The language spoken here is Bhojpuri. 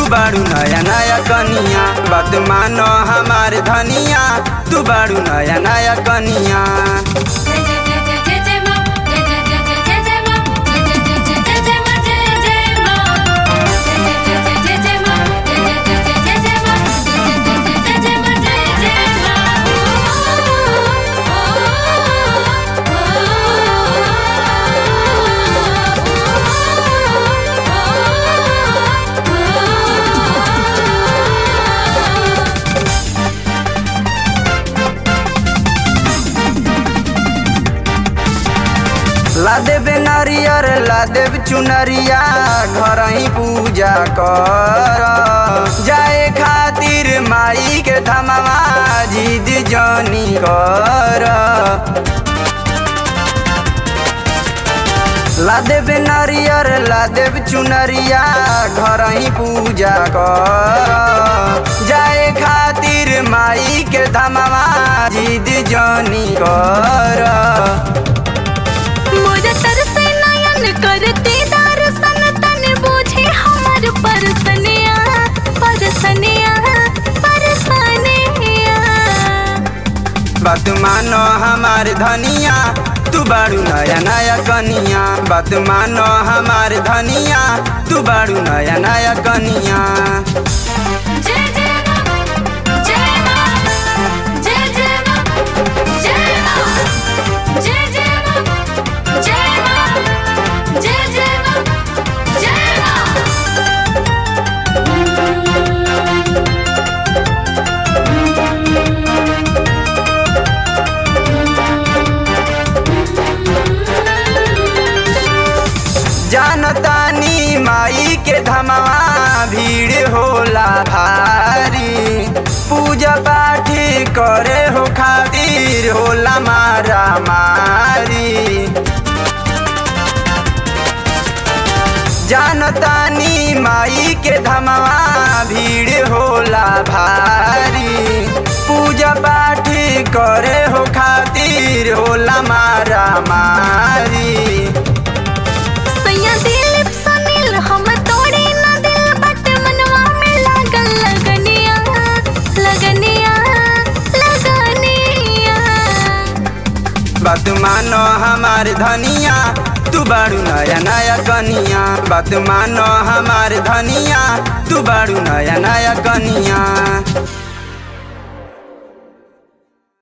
बाड़ू नया नया कनिया बात मानो हमार धनिया तू बाड़ू नया नया कनिया जय जय जय जय जय जय मां जय जय जय जय जय जय मां जय जय जय जय जय मां जय जय मां जय जय जय जय जय मां जय जय जय जय जय मां जय जय जय जय मां जय जय मां ला देबे नारियर ला देब चुनरिया घर ही पूजा कर जाए खातिर माई के धमावा जिद जनी कर ला देबे नारियर ला देब चुनरिया घर ही पूजा कर जाए खातिर माई के धमावा जिद जनी कर मोर तरसे नयन करते दर्शन तन बूझे हमर परसनिया परसनिया परसनिया बात मानो हमार धनिया तू बाड़ू नया नया कनिया बात मानो हमार धनिया तू बाड़ू नया नया कनिया जय जय मां जय मां जय जय मां जय मां जय जय मां जय मां जय जय मां जय मां जानतानी माई के धमावा भीड़ होला भारी पूजा पाठ करे हो खातिर होला मारा मारी जानतानी माई के धमावा भीड़ होला भारी पूजा पाठ करे हो खातिर होला मारा मारी सैया दिल सुनील हम तोड़े ना दिल बट मनवा में लागल लगनिया लगनिया लगनिया बात मानो हमार धनिया तू बाड़ू नया नया कनिया बात मानो हमार धनिया तू बाड़ू नया नया कनिया